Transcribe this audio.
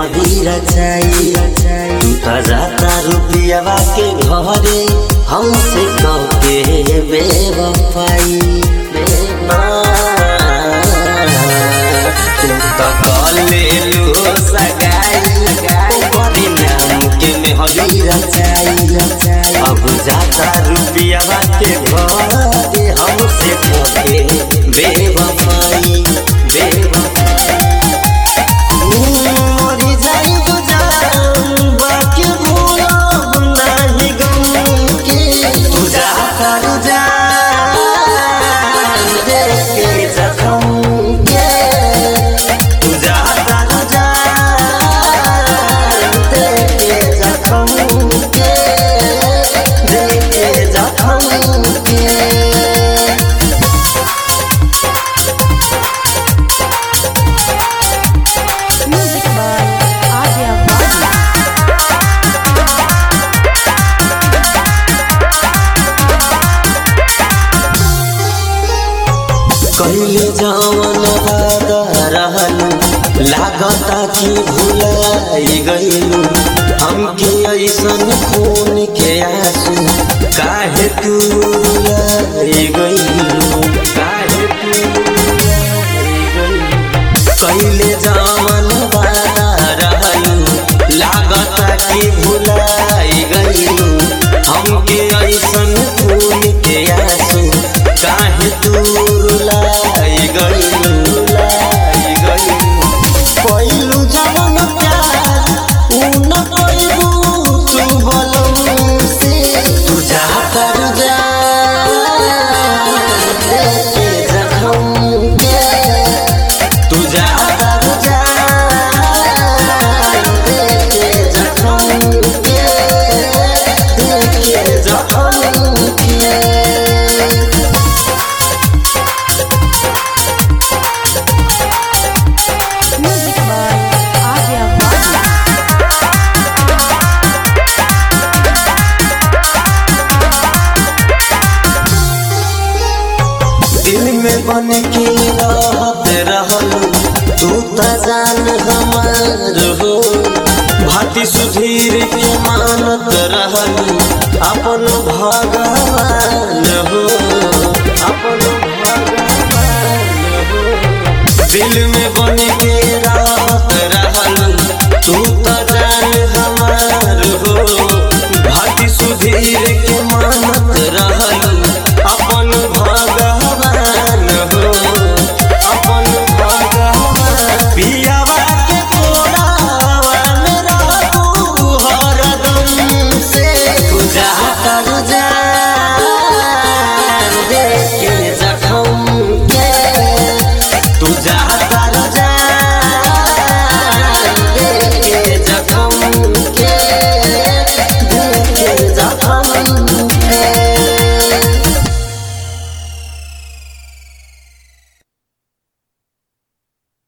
मेहदी रचाई तू त जाता रुपियावा के घरे हमसे कहके बेवफाई तू त कलेलु सगाई बड़ी नाम के मेहदी रचाई अब जाता रुपियावा के घरे हमसे कहके बेवफाई बेवफाई मोरी जाइब जान बाकी भूलब नाही गम के तू जा कर जा देखे जखम के तू जा कर जा देखे जखम के देखे जखम के Music by Adya Bhatt. कहिले जवन वादा रहलू लागता कि भुलाई गईलू हमके ऐसन खून के आंसू काहे तू रुलाई गईलू काहे तू रुलाई गईलू कहिले जवन वादा रहलू लागता कि भुलाई गईलू हमके ऐसन खून के आंसू काहे तू रुलाई गईलू रुलाई गईलू पहिलू जवन प्यार ऊ न कइबू तू बलम से तू जा कर जा देखे जखम के तू जा कर जा देखे जखम के देखे जखम के Music by Adya Bhatt. दिल में बन के रहत रहलू तू त जान हमार हो भाती सुधीर के मानत रहलू अपन भगवान हो अपन भगवान हो दिल में बन के रहत रहलू तू त जान